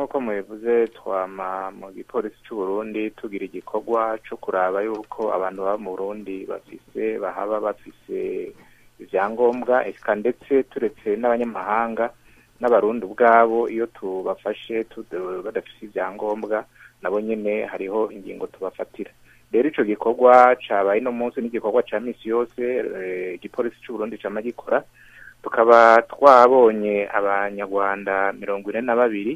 nk'uko mubivuze twama mu gipolisi c'u Burundi tugira igikorwa co kuraba yuko abantu baba mu Burundi bafise bahaba bafise ivyangombwa eka ndetse turetse n'abanyamahanga n'abarundi ubwabo iyo tubafashe badafise ivyangombwa nabo nyene hariho ingingo tubafatira rero ico gikorwa cabaye no munsi n'igikorwa ca misi yose igipolisi c'u Burundi cama gikora tukaba twabonye abanyarwanda mirongo ine na babiri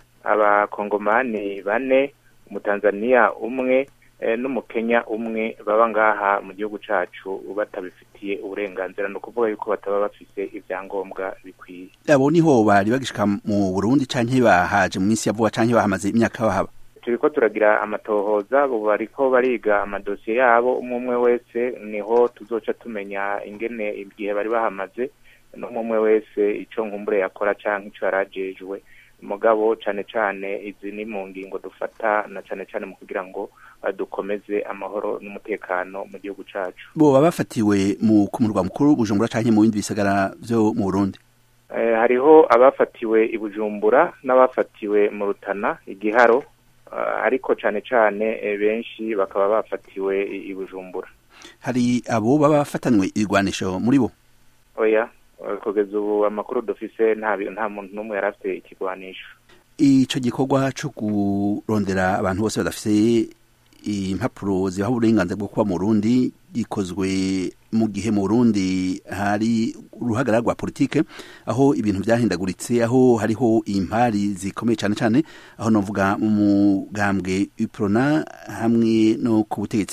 abakongomani bane umutanzaniya umwe n'umukenya umwe baba ngaha mu gihugu cacu batabifitiye uburenganzira ni ukuvuga yuko bataba bafise ivyangombwa bikwiye abo niho bari bagishika mu burundi canke bahaje mu minsi ya vuba canke bahamaze imyaka bahaba turiko turagira amatohoza ubu bariko bariga amadosiye yabo umwe umwe wese niho tuzoca tumenya ingene igihe bari bahamaze n'umwe umwe wese ico nkumbure yakora canke ico yarajejwe mugabo cane cane izi ni mu ngingo dufata na cane cane mu kugira ngo dukomeze amahoro n'umutekano mu gihugu cacu boba bafatiwe mu ku murwa mukuru bujumbura canke mu bindi bisagara vyo mu burundi eh, hariho abafatiwe i bujumbura n'abafatiwe mu rutana igiharo uh, ariko cane cane e, benshi bakaba bafatiwe i bujumbura hari abo baba bafatanywe ibigwanisho muri bo oya kugeza ubu amakuru dufise nta nta muntu n'umwe yari afite ikigwanisho ico gikorwa co kurondera abantu bose badafise impapuro zibaha uburenganzira bwo kuba mu Burundi gikozwe mu gihe mu Burundi hari uruhagarara rwa politike aho ibintu vyahindaguritse aho hariho impari zikomeye cane cane aho novuga mu mugambwe UPRONA hamwe no ku butegetsi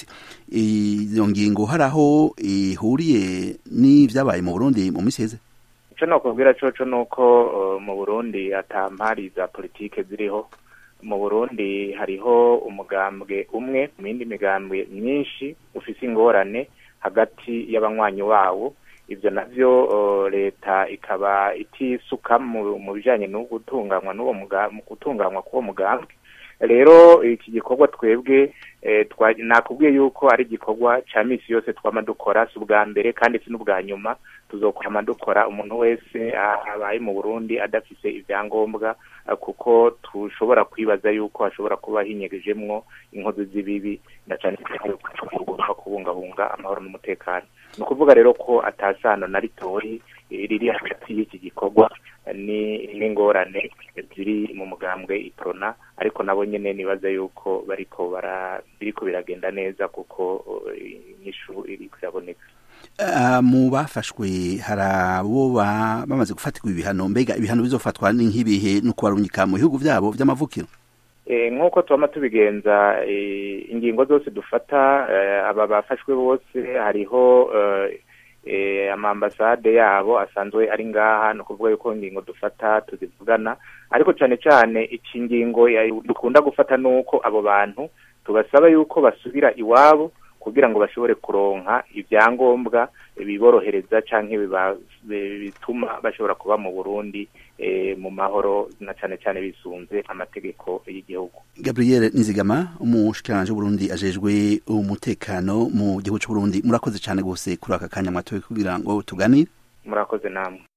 iyo ngingo hari aho ihuriye n'ivyabaye mu Burundi mu misi heze ico nokubwira coco nuko uh, mu Burundi ata mpari za politike ziriho mu Burundi hariho umugambwe umwe mu yindi migambwe myinshi ufise ingorane hagati y'abanywanyi wawo ivyo navyo uh, leta ikaba itisuka mu bijanye no gutunganywa n'uwo mu gutunganywa k'uwo mugambwe rero iki gikorwa twebwe nakubwiye yuko ari igikorwa ca misi yose twama dukora si ubwa mbere kandi si n'ubwa nyuma tuzokwama dukora umuntu wese abaye mu burundi adafise ivyangombwa kuko tushobora kwibaza yuko hashobora kuba hinyegejemwo inkozi z'ibibi na cane cyane kubungabunga amahoro n'umutekano ni ukuvuga rero ko atasano na ritoyi riri hagati y'iki gikorwa ni n'ingorane ziri mu mugambwe iprona ariko nabo nyene nibaza yuko bariko bara biriko biragenda neza kuko inyishu iriko iraboneka Uh, mu bafashwe hari abo bamaze gufatirwa ibihano mbega ibihano bizofatwa ni nk'ibihe no kubarungika mu bihugu vyabo vy'amavukiro e, nk'uko twama tubigenza e, ingingo zose dufata e, aba bafashwe bose hariho e, amambasade yabo asanzwe ari ngaha ni ukuvuga yuko ingingo dufata tuzivugana ariko cane cane iki ngingo dukunda gufata nuko abo bantu tubasaba yuko basubira iwabo kugira ngo bashobore kuronka ivyangombwa biborohereza canke bituma bashobora kuba mu Burundi e, mu mahoro na cane cane bisunze amategeko y'igihugu Gabriel Nizigama umushikiranje w'Uburundi ajejwe umutekano mu gihugu c'Uburundi murakoze cane gose kuri aka kanya mwatoye kugira ngo tuganire murakoze namwe